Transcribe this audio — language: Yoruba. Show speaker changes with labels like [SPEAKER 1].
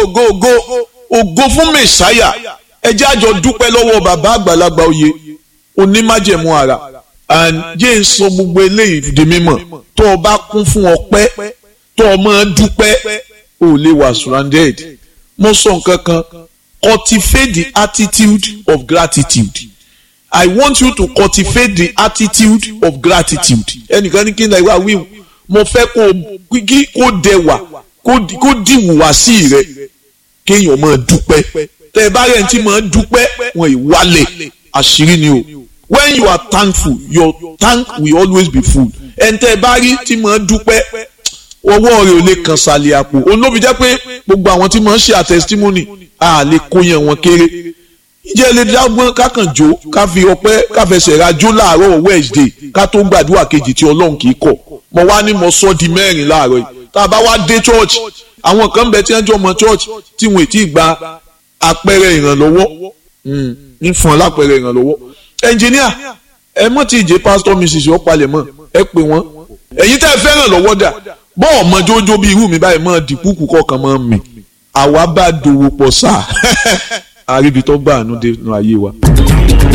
[SPEAKER 1] ògo ògo ògo fún mẹ̀sáyà ẹ jẹ́ àjọ dúpẹ́ lọ́wọ́ bàbá àgbàlagbà oyè onímájẹ̀mú ara and jẹ́ ń sọ gbogbo eléyìí di mímọ̀ tó o bá kún fún ọpẹ́ tó o máa dúpẹ́ ò lè wà surrounded mo sọ nǹkan kan cultivate the attitude of gratitude I want you to cultivate the attitude of gratitude ẹnìkan ní kí n náà wí mo fẹ́ kó kí kó dẹwà kó dìwùwà sí rẹ kéèyàn máa dúpẹ́ tẹ́ ẹ bá rẹ̀ ń tí máa dúpẹ́ wọn ìwálẹ̀ àṣírí ni o when you are thankful your tank will always be full ẹn tẹ́ ẹ bá rí tí máa dúpẹ́ ọwọ́ rẹ̀ ò lè kàn sàlẹ̀ àpò olóbi jẹ́ pé gbogbo àwọn tí máa ń ṣe àtẹ̀sítímọ́nì a lè kó yẹn wọn kéré ìjẹ́ lè dágbọ́n kákan jó ká fi ọpẹ́ ká fẹsẹ̀ ra jó láàárọ̀ Wednesday ká tó gbàdúrà kejì tí Ọlọ́run kì í kọ̀ mo wá ní mo sọ di mẹ́rin láàárọ̀ yìí tá a bá wá dé church àwọn kan bẹ tí wọ́n jọ mọ church tí wọ́n ti gba àpẹẹrẹ ìrànlọ́wọ́ ń fún ọ lápẹẹrẹ ìrànlọ́wọ́ ẹnjìníà ẹ mọ̀ tí ìjẹ́ pásítọ̀ mrs ọ̀pálẹ̀ mọ̀ ẹ pè wọ́n ẹ̀yin tẹ́ ẹ fẹ́ràn lọ́wọ́ dà bọ́ọ̀ mọ jójó bí irú mi báyìí mọ̀ dìpúkù kọ̀ọ̀kan mọ̀ mi àwa bá dòwò pọ̀ sáà àríbi tó gbà àánú dé nínú ayé wa.